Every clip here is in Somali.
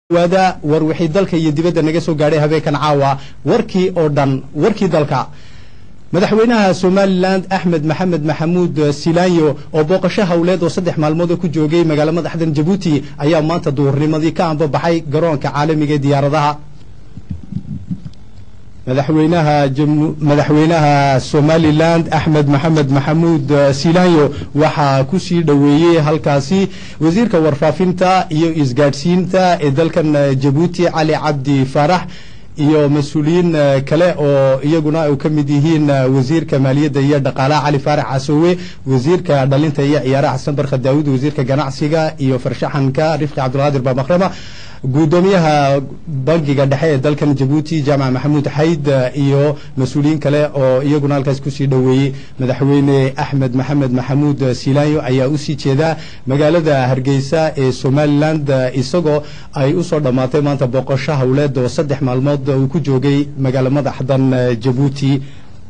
waada war wixii dalka iyo dibadda naga soo gaadhay habeenkan caawa warkii oo dhan warkii dalka madaxweynaha somalilan axmed maxamed maxamuud silaanyo oo booqasho howleed oo saddex maalmood oo ku joogay magaalo madaxdan jabuuti ayaa maanta duhurnimadii ka ambabaxay garoonka caalamiga ee diyaaradaha madaxweynaha madaxweynaha somalilan axmed maxamed maxamuud silaanyo waxaa kusii dhoweeyey halkaasi wasiirka warfaafinta iyo isgaadhsiinta ee dalkan jabuuti cali cabdi faarax iyo mas-uuliyiin kale oo iyaguna ay ka mid yihiin wasiirka maaliyadda iyo dhaqaalaha cali faarax casoowe wasiirka dhalinta iyo ciyaaraha xasan barka daawud wasiirka ganacsiga iyo farshaxanka rifqi cabdulqaadir baamakrama guddoomiyaha bangiga dhexe ee dalkan jabuuti jaamac maxamuud xayd iyo mas-uuliyiin kale oo iyaguna halkaas kusii dhoweeyey madaxweyne axmed maxamed maxamuud silaanyo ayaa usii jeeda magaalada hargeysa ee somalilan isagoo ay usoo dhammaatay maanta booqasho howleed oo saddex maalmood uu ku joogay magaalo madaxdan jabuuti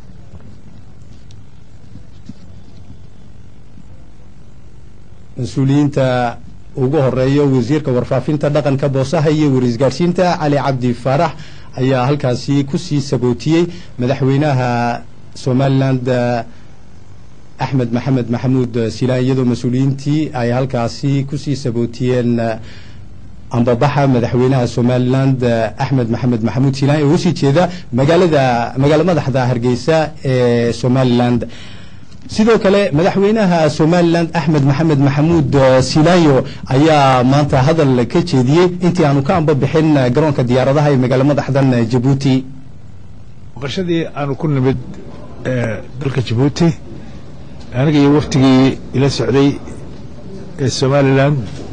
mas-uuliyiinta ugu horeeyo wasiirka warfaafinta dhaqanka boosaha iyo warisgaadhsiinta cali cabdi faarax ayaa halkaasi kusii sabootiyey madaxweynaha somalilan axmed maxamed maxamuud silaan iyadoo mas-uuliyiintii ay halkaasi kusii sabootiyeen ambabaxa madaxweynaha somalilan axmed maxamed maxamuud silaan oo usii jeeda magaalada magaalo madaxda hargeysa ee somalilan sidoo kale madaxweynaha somalilan axmed maxamed maxamuud silaanyo ayaa maanta hadal ka jeediyey intii aanu ka ambabixin garoonka diyaaradaha ee magaalo madaxdan jabuuti boqoshadii aanu ku nimid dalka jabuuti aniga iyo waftigii ila socday ee somalilan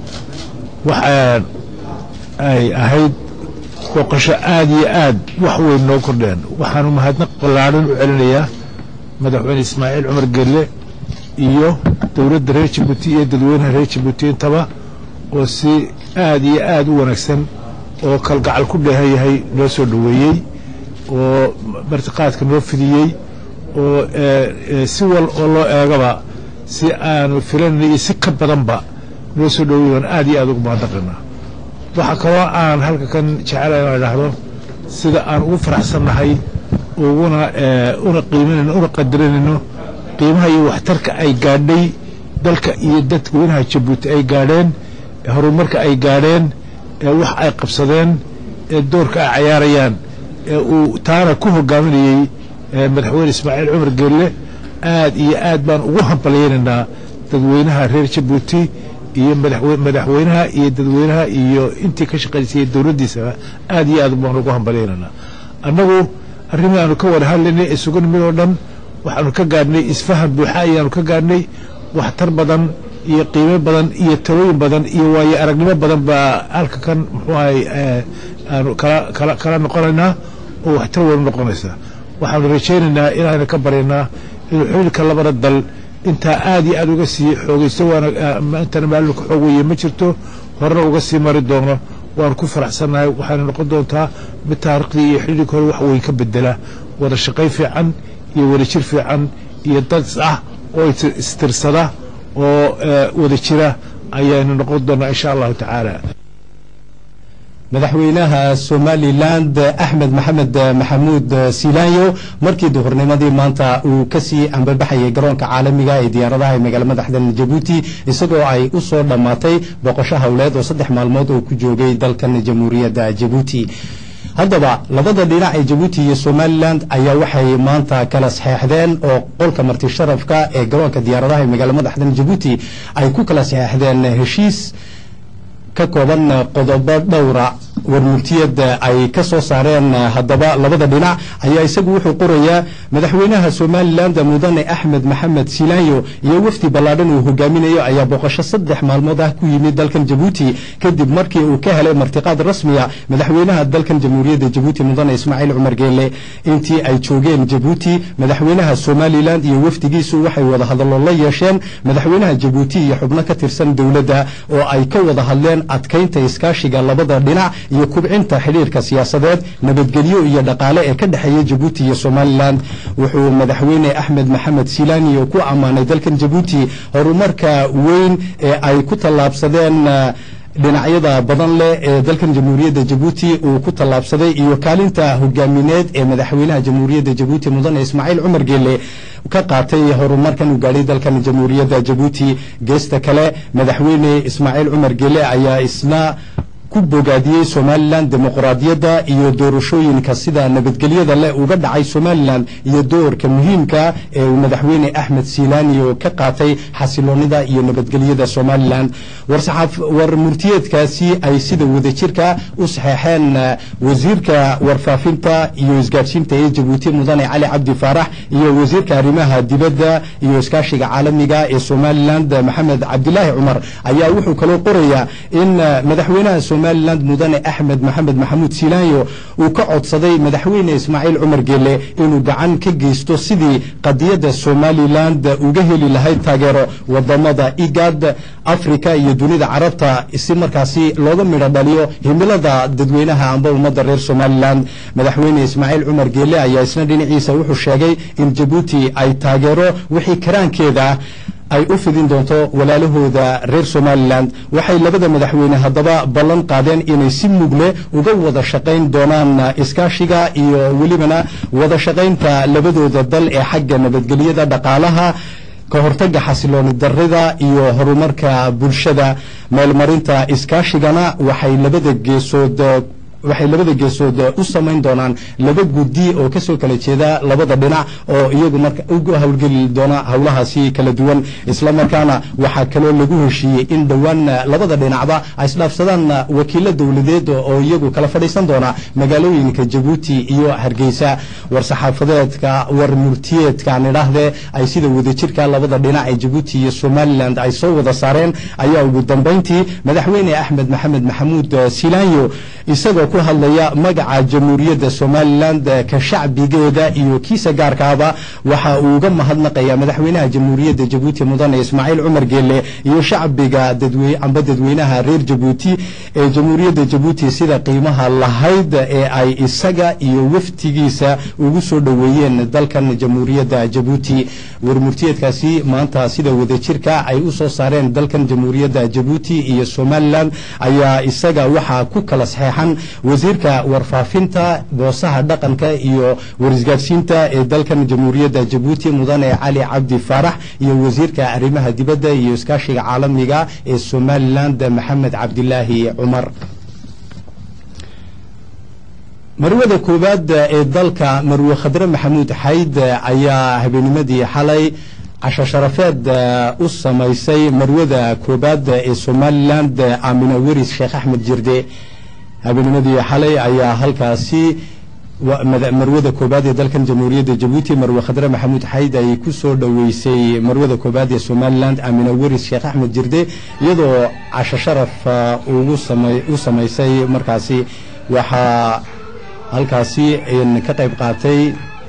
waxa ay ahayd boqosho aad iyo aad wax weyn noo kordheen waxaanu mahadnaq ballaadhan u celinayaa madaxweyne ismaaciil cumar gelle iyo dowladda reer jabuuti iyo dadweynaha reer jabuuti intaba oo si aad iyo aad u wanaagsan oo kalgacal ku dheehan yahay noo soo dhoweeyey oo martiqaadka noo fidiyey oo si wal oo loo eegaba si aanu filanay iyo si ka badanba noo soo dhoweey aan aad iyo aad ugu mahadnaqaynaa waxaa kaloo aan halka kan jecelahay inaan idhaahdo sida aan ugu faraxsannahay uguna una qiiminayno una qadarinayno qiimaha iyo waxtarka ay gaadhay dalka iyo dadweynaha jabuuti ay gaadheen horumarka ay gaadheen wax ay qabsadeen ee doorka ay cayaarayaan ee uu taana ku hogaaminayey madaxweyne ismaaciil cumar geelle aad iyo aad baan ugu hambalyaynaynaa dadweynaha reer jabuuti iyo madaxweynaha iyo dadweynaha iyo intii ka shaqaysayay dowladdiisaba aad iyo aad baan ugu hambalyaynaynaa annagu arrimii aanu ka wada hadlaynay isugu nimid oo dhan waxaanu ka gaadhnay isfahan buuxa ayaanu ka gaadhnay waxtar badan iyo qiimo badan iyo talooyin badan iyo waayo aragnimo badan baa halka kan muxuu ahay aanu kala kala noqonaynaa oo waxtar weynu noqonaysaa waxaanu rajaynaynaa inaanu ka baryaynaa inuu xiriirka labada dal intaa aad iyo aad uga sii xoogaysto waana intana maalulka xoog weye ma jirto horena uga sii mari doono waanu ku faraxsannahay waxayna noqon doontaa mid taariikhdii iyo xidhiirka hore wax weyn ka bedela wada shaqayn fiican iyo wada jir fiican iyo dad ah oo istirsada oo wada jira ayaynu noqon doonaa insha allahu tacaala madaxweynaha somalilan axmed maxamed maxamuud silaanyo markii duhurnimadii maanta uu kasii ambabaxayay garoonka caalamiga ee diyaaradaha ee magaalo madaxdan jabuuti isagoo ay u soo dhammaatay boqosho howleed oo saddex maalmood oo ku joogay dalkan jamhuuriyadda jabuuti haddaba labada dhinac ee jabuuti iyo somalilan ayaa waxay maanta kala saxeexdeen oo qolka marti sharafka ee garoonka diyaaradaha ee magaalo madaxdan jabuuti ay ku kala saxeexdeen heshiis ka kooban qodobo dhowra warmurtiyada ay ka soo saareen haddaba labada dhinac ayaa isagu wuxuu qorayaa madaxweynaha somalilan mudane axmed maxamed silaanyo iyo wafdi ballaadhan uu hogaaminayo ayaa booqasho saddex maalmood ah ku yimid dalkan jabuuti kadib markii uu ka helay martiqaad rasmiya madaxweynaha dalkan jamhuuriyadda jabuuti mudane ismaaciil cumar geelle intii ay joogeen jabuuti madaxweynaha somalilan iyo wafdigiisu waxay wada hadallo la yeesheen madaxweynaha jabuuti iyo xubno ka tirsan dowladda oo ay ka wada hadleen adkaynta iskaashiga labada dhinac iyo kubcinta xidhiirka siyaasadeed nabadgelyo iyo dhaqaale ee ka dhexeeya jabuuti iyo somalilan wuxuu madaxweyne axmed maxamed silaaniyo ku ammaanay dalkan jabuuti horumarka weyn ee ay ku tallaabsadeen dhinacyada badan leh ee dalkan jamhuuriyadda jabuuti uu ku tallaabsaday iyo kaalinta hogaamineed ee madaxweynaha jamhuuriyadda jabuuti mudane ismaaciil cumar geele ka qaatay horumarkan uu gaadhay dalkan jamhuuriyadda jabuuti geesta kale madaxweyne ismaaciil cumar geele ayaa isna ku bogaadiyey somalilan dimuqraadiyadda iyo doorashooyinka sida nabadgelyada leh uga dhacay somalilan iyo doorka muhiimka ee uu madaxweyne axmed silaaniyo ka qaatay xasiloonida iyo nabadgelyada somalilan war murtiyeedkaasi ay sida wadajirka u saxeexeen wasiirka warfaafinta iyo isgaadhsiinta ee jabuuti mudane cali cabdi faarax iyo wasiirka arrimaha dibadda iyo iskaashiga caalamiga ee somalilan maxamed cabdilaahi cumar ayaa wuxuu kaloo qorayaa in madaxweynaha somalilan mudane axmed maxamed maxamuud silaanyo uu ka codsaday madaxweyne ismaaciil cumar geele inuu gacan ka geysto sidii qadiyadda somaliland uga heli lahayd taageero wadamada igad africa iyo dunida carabta si markaasi looga midho dhaliyo himilada dadweynaha amba ummadda reer somalilan madaxweyne ismaaciil cumar geele ayaa isna dhinaciisa wuxuu sheegay in jabuuti ay taageero wixii karaankeeda ay u fidin doonto walaalahooda reer somalilan waxay labada madaxweyne haddaba ballan qaadeen inay si mugle uga wada shaqayn doonaan iskaashiga iyo welibana wada shaqaynta labadooda dal ee xagga nabadgelyada dhaqaalaha ka hortagga xasilooni darida iyo horumarka bulshada meelmarinta iskaashigana waxay labada geesood waxay labada geesood u samayn doonaan laba guddi oo ka soo kala jeeda labada dhinac oo iyagu marka ugu howlgeli doona howlahaasi kala duwan isla markaana waxaa kaloo lagu heshiiyey in dhowaan labada dhinacba ay isdhaafsadaan wakiilo dowladeed oo iyagu kala fadhiisan doona magaalooyinka jabuuti iyo hargeysa war-saxaafadeedka war murtiyeedkaan idhaahdee ay sida wadajirka labada dhinac ee jabuuti iyo somalilan ay soo wada saareen ayaa ugu dambayntii madaxweyne axmed maxamed maxamuud silaanyo isagoo ku hadlaya magaca jamhuuriyadda somalilan ka shacbigeeda iyo kiisa gaarkaaba waxa uu uga mahadnaqaya madaxweynaha jamhuuriyadda jabuuti mudane ismaaciil cumar geele iyo shacbiga amba dadweynaha reer jabuuti ee jamhuuriyadda jabuuti sida qiimaha lahayd ee ay isaga iyo waftigiisa ugu soo dhoweeyeen dalkan jamhuuriyadda jabuuti warmurtiyeedkaasi maanta sida wadajirka ay u soo saareen dalkan jamhuuriyadda jabuuti iyo somalilan ayaa isaga waxaa ku kala saxeexan wasiirka warfaafinta boosaha dhaqanka iyo warisgaadhsiinta ee dalkan jamhuuriyadda jabuuti mudane cali cabdi faarax iyo wasiirka arrimaha dibadda iyo iskaashiga caalamiga ee somalilan maxamed cabdilaahi cumar marwada koowaad ee dalka marwe khadre maxamuud xayd ayaa habeenimadii xalay casho sharafeed u samaysay marwada koowaad ee somalilan aamina weris sheekh axmed jirde habeenimadii xalay ayaa halkaasi marwada koobaad ee dalkan jamhuuriyadda jabuuti marwe khadre maxamuud xayd ay ku soo dhoweysay marwada koobaad ee somalilan amina weris sheekh axmed jirde iyadoo casho sharaf u samaysay markaasi waxaa halkaasi ka qayb qaatay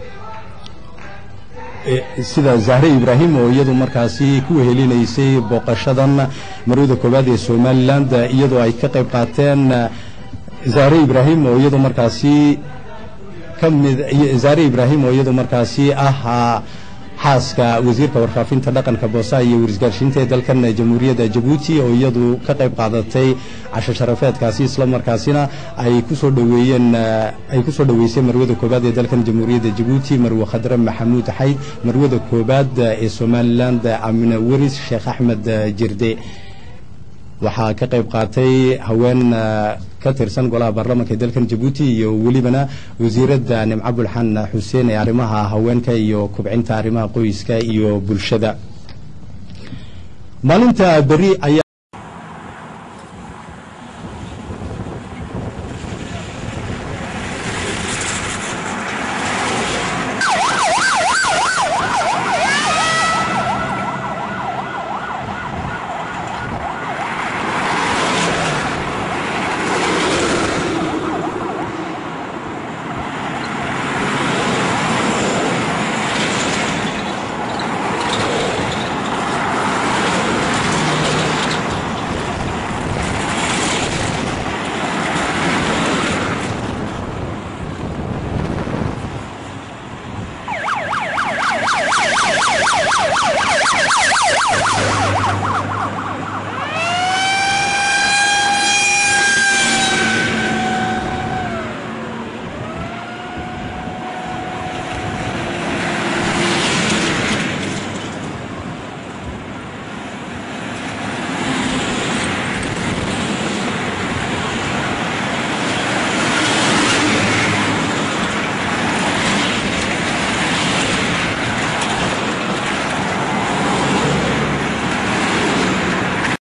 sida zahre ibraahim oo iyadu markaasi ku wehelinaysay booqashadan marwada koobaad ee somalilan iyadoo ay ka qayb qaateen zahre ibraahim oo iyadu markaasi kamid zahre ibraahim oo iyadu markaasi ah xaaska wasiirka warfaafinta dhaqanka boosaha iyo warisgaarsiinta ee dalkan jamhuuriyadda jabuuti oo iyadu ka qayb qaadatay casho sharafeedkaasi isla markaasina ay kusoo dhoweeyeen ay kusoo dhoweysay marwada koobaad ee dalkan jamhuuriyadda jabuuti marwe khadre maxamuud xayd marwada koobaad ee somalilan amina weris sheekh axmed jirde waxaa ka qayb qaatay haween ka tirsan golaha baarlamaanka ee dalkan jabuuti iyo welibana wasiiradda nimco bulxan xuseen ee arrimaha haweenka iyo kubcinta arrimaha qoyska iyo bulshada maalinta beri ayaa